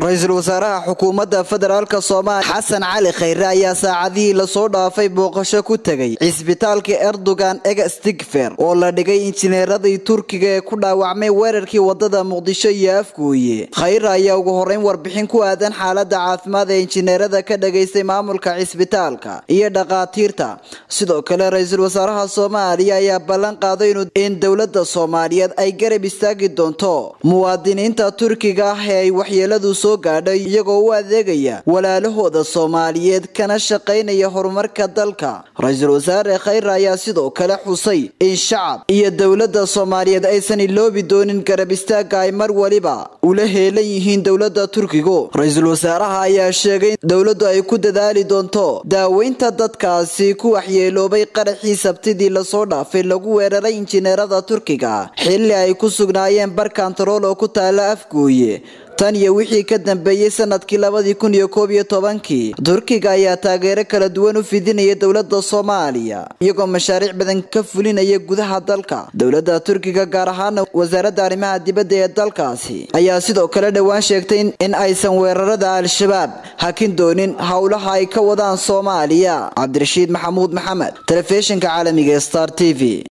ra-iisul wasaaraha xukuumadda federaalka soomaaliya xasan cali khayre ayaa saacadihii lasoo dhaafay booqasho ku tegay cisbitaalka erdogan ega stigfer oo la dhigay injineeradii turkiga ee ku dhaawacmay weerarkii wadada muqdisho iyo afgooye khayre ayaa ugu horeyn warbixin ku aadan xaalada caafimaad ee injineerada ka dhagaystay maamulka cisbitaalka iyo dhakhaatiirta sidoo kale ra-iisul wasaaraha soomaaliya ayaa ballan qaaday in dowlada soomaaliyeed ay garab istaagi doonto muwaadiniinta turkiga ah ee ay waxyeeladu soo gaadhay iyagoo u adeegaya walaalahooda soomaaliyeed kana shaqaynaya horumarka dalka ra-iisul wasaare khayre ayaa sidoo kale xusay in shacab iyo dowlada soomaaliyeed aysan iloobi doonin garab istaaga ay mar waliba ula heelan yihiin dowlada turkigu ra-iisul wasaaraha ayaa sheegay in dowladu ay ku dadaali doonto daaweynta dadkaasi ku waxyeeloobay qaraxii sabtidii lasoo dhaafay lagu weeraray injineerada turkiga xilli ay ku sugnaayeen bar kantarool oo ku taala afgooye tan iyo wixii ka dambeeyey sanadkii labadii kun iyo koob iyo tobankii turkiga ayaa taageero kala duwan u fidinaya dowlada soomaaliya iyagoo mashaariic badan ka fulinaya gudaha dalka dowlada turkiga gaar ahaana wasaaradda arrimaha dibadda ee dalkaasi ayaa sidoo kale dhowaan sheegtay in aysan weerarada al-shabaab hakin doonin howlaha ay ka wadaan soomaaliya cabdirashiid maxamuud maxamed telefishinka caalamiga star t v